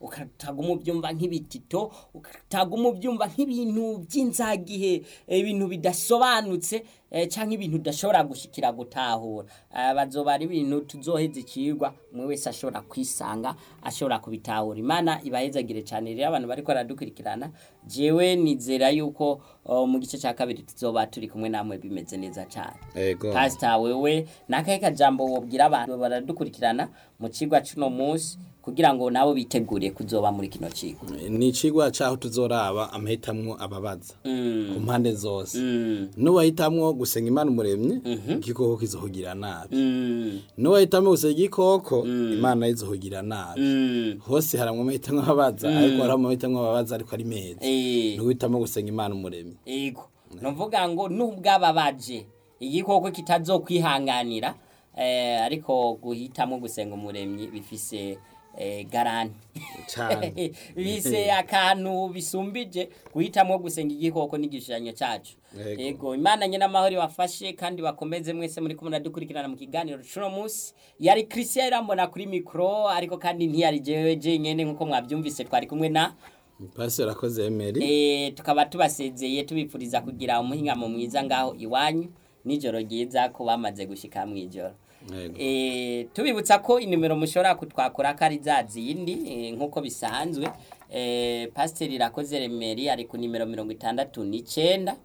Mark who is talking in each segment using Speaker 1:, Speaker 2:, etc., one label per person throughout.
Speaker 1: ukataguma ubyumva nk'ibitito ukataguma ubyumva nk'ibintu by'inzagihe eh, ibintu bidasobanutse eh, canke ibintu udashobora gushikira gutahura Eh, bazoba ari ibintu tuzoheza ikigwa umwe wese ashobora kwisanga ashobora kubitahura imana ibahezagire cyane rero abantu bariko baradukurikirana jewe nizera yuko oh, mu gice cya kabiri tuzoba turi kumwe namwe bimeze neza cyane
Speaker 2: ego
Speaker 1: pasita wewe nakahe kajambo wobwira abantu baradukurikirana mu cigwa cuno munsi kugira ngo nabo bitegure kuzoba muri kino cigwa
Speaker 2: ni icigwa caho tuzoraba amahitamwo ababaza
Speaker 1: Mm,
Speaker 2: ku mpande zose
Speaker 1: mm,
Speaker 2: nuwahitamwo gusenga imana umuremyi igikoko kizohugira nabi
Speaker 1: mm,
Speaker 2: nuwahitamwo gusenga igikoko imana izohugira nabi
Speaker 1: mm.
Speaker 2: hose haramwo amahitamwo ababaza ariko hari amahitamwo ababaza ariko ari meza
Speaker 1: Eh,
Speaker 2: nuwitamwo gusenga imana umuremyi
Speaker 1: ego nuvuga ngo nubwababaje igikoko kitazokwihanganira eh, ariko guhitamo gusenga umuremyi bifise eh, garanti
Speaker 2: cane
Speaker 1: bise akantu bisumbije guhitamo gusenga igikoko n'igishushanyo cyacu
Speaker 2: Yego.
Speaker 1: yego imana nyine amahoro wafashe kandi bakomeze mwese muri kumwe dukurikirana mu kiganiro cuno munsi yari christian irambona kuri mikoro ariko kandi ntiyari jewe jenyene nk'uko mwabyumvise twari kumwe na
Speaker 2: pastor akoze emeri
Speaker 1: Eh, tukaba tubasezeye tubipfuriza kugira umuhingamo mwiza ngaho iwanyu nijoro ryiza ko bamaze gushika mw'ijoro
Speaker 2: Yego.
Speaker 1: Eh, tubibutsa ko inimero mushobora kutwakura ko ari za zindi eh, nk'uko bisanzwe eh, pasiteri irakoze remeri ari ku nimero mirongo itandatu n'icenda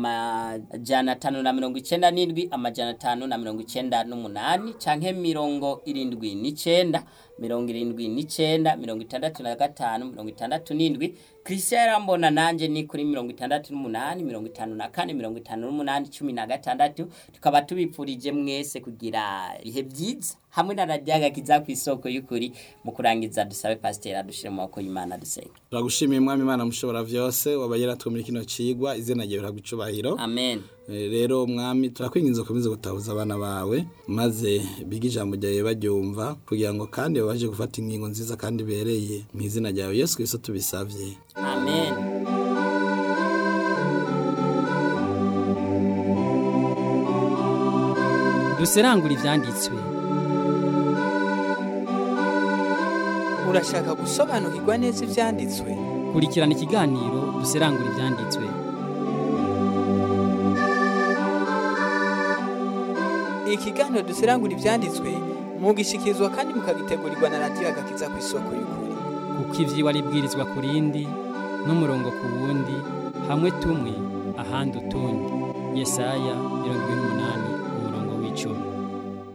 Speaker 1: amajana atanu na mirongo icenda n'indwi amajana atanu na mirongo icenda n'umunani canke mirongo irindwi n'icenda mirongo irindwi n'icenda mirongo itandatu na gatanu mirongo itandatu n'indwi christian yarambona nanje ni kuri mirongo itandatu n'umunani mirongo itanu na kane mirongo itanu n'umunani cumi na gatandatu tukaba tubipfurije mwese kugira ibihe byiza hamwe na radiyo agakiza ku isoko y'ukuri mu kurangiza dusabe pasiteri adushire mu maboko y'imana dusenga
Speaker 2: turagushimiye mwami imana mushobora vyose wabaye yaratwe muri kino cigwa izina ryawe riragucubahiro
Speaker 1: amen
Speaker 2: Eh, rero mwami turakwinginze ukomeze gutahuza abana bawe maze bige ijambo ryawe baryumva kugira ngo kandi babashe gufata ingingo nziza kandi ibereye mu izina ryawe yesu kristo tubisavye
Speaker 1: amen
Speaker 3: duserangura ivyanditswe
Speaker 4: urashaka gusobanukirwa neza ibyanditswe
Speaker 3: kurikirana ikiganiro duserangura ivyanditswe
Speaker 4: ikiganiro dusirangura ibyanditswe mugishikirizwa kandi mukagitegurirwa na radiyo agakiza ku isoko y'ukuri
Speaker 3: kuko ivyigwa ribwirizwa ku rindi n'umurongo ku wundi hamwe tumwe ahandi utundi yesaya mirongo ibiri n'umunani